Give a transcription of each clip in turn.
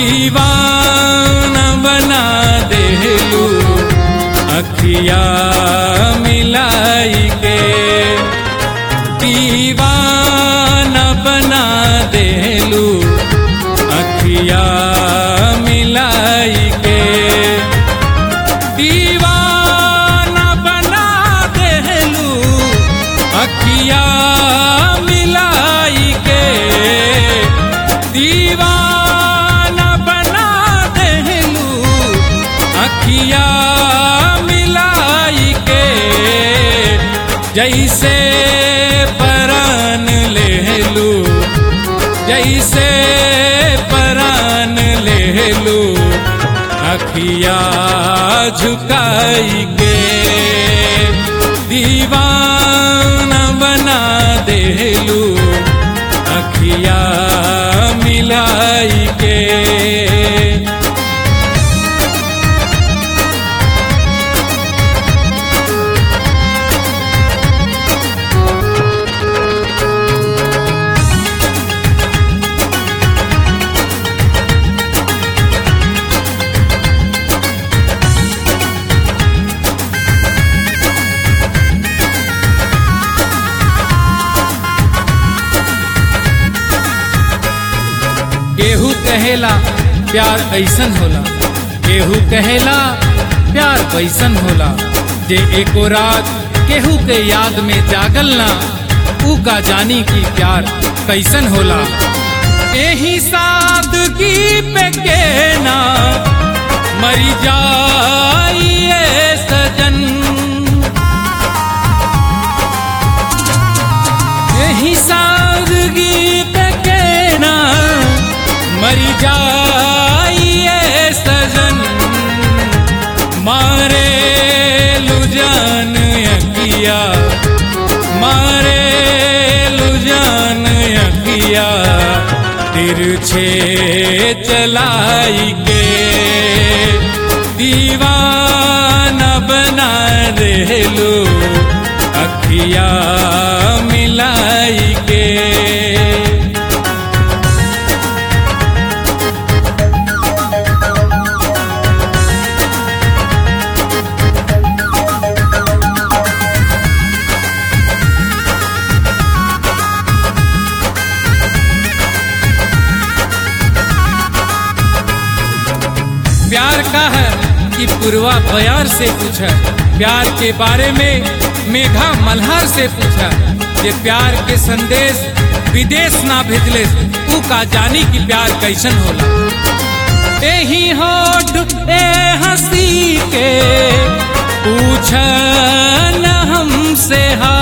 दीवाना बना देलू अखिया मिलाई के दीवाना बना देलू अखिया मिलाई के दीवाना बना देलू अखिया मिलाई के दीवाना बना देलू अखिया मिलाई के जैसे परान लेलू जैसे परान लेलू अखिया झुकाई के दीवाना बना देलू अखिया मिलाई के केहू कहेला प्यार ऐसन होला केहू कहेला प्यार वैसन होला जे एको रात केहू के याद में जागल ना ऊ का जानी की प्यार कैसन होला एही सादगी पे के ना मरी जाइए सजन यही सादगी पे कहना मरी जाइए सजन मारे लुजान यकिया मारे लुजान यकिया तिरछे चलाई के दीवाना बना देलू अखिया मिलाई के प्यार का है कि पूर्वा बयार से पूछा प्यार के बारे में मेघा मल्हार से पूछा ये प्यार के संदेश विदेश ना भेजले ऊ का जानी कि प्यार कैसन होला एही होठ ए हंसी के पूछ न हमसे हा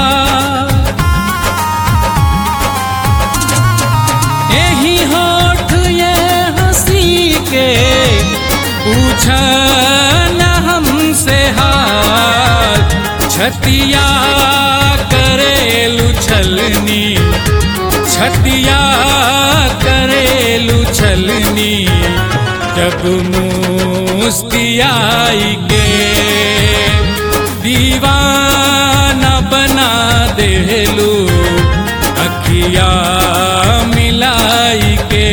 एही होठ ये हंसी के पूछ न हमसे हाल छतिया करेलू छलनी छतिया करेलू छलनी जब मुस्तियाई के दीवाना बना देलू अखिया मिलाई के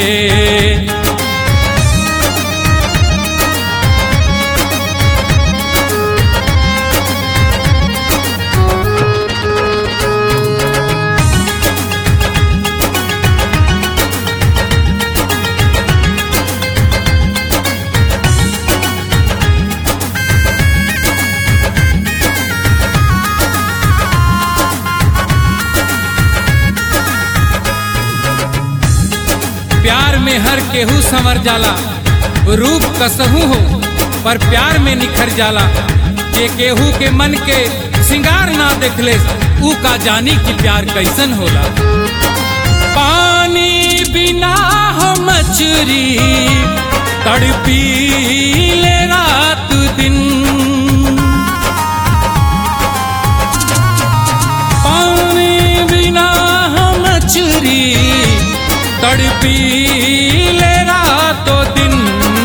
प्यार में हर केहू संवर जाला रूप कसहू हो पर प्यार में निखर जाला जे केहू के मन के सिंगार ना देखले ऊ का जानी कि प्यार कैसन होला पानी बिना हो मछरी तड़पी ले रात दिन पानी बिना हो मछरी तड़पी ले रातों दिन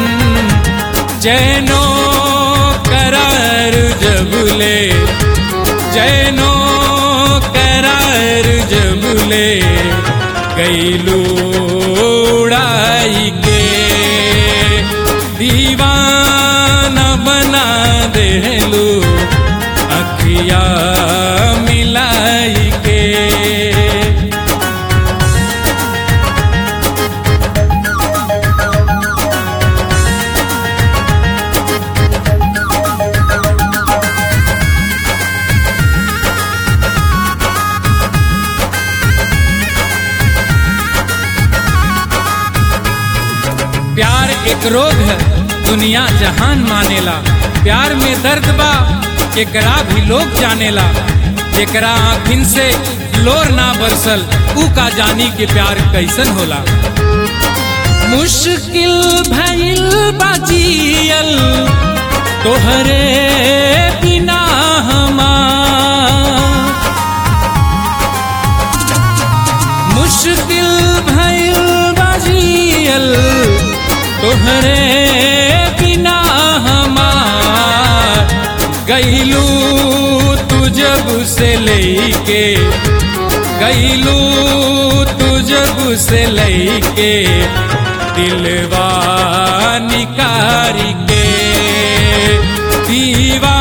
जैनो करार जबले जैनो करार जबले कैलू उड़ाई के दीवाना बना देलू अखिया मिलाई के प्यार एक रोग है दुनिया जहान मानेला प्यार में दर्द बा एकरा भी लोग जानेला एकरा आँखिन से लोर ना बरसल ऊ का जानी के प्यार कैसन होला मुश्किल भइल बाजियल तोहरे बिना हमार मुश्किल भइल बाजियल तोहरे बिना हमार गईलू तू जब से लेके गईलू तू जब से लेके दिलवा निकारी के दीवा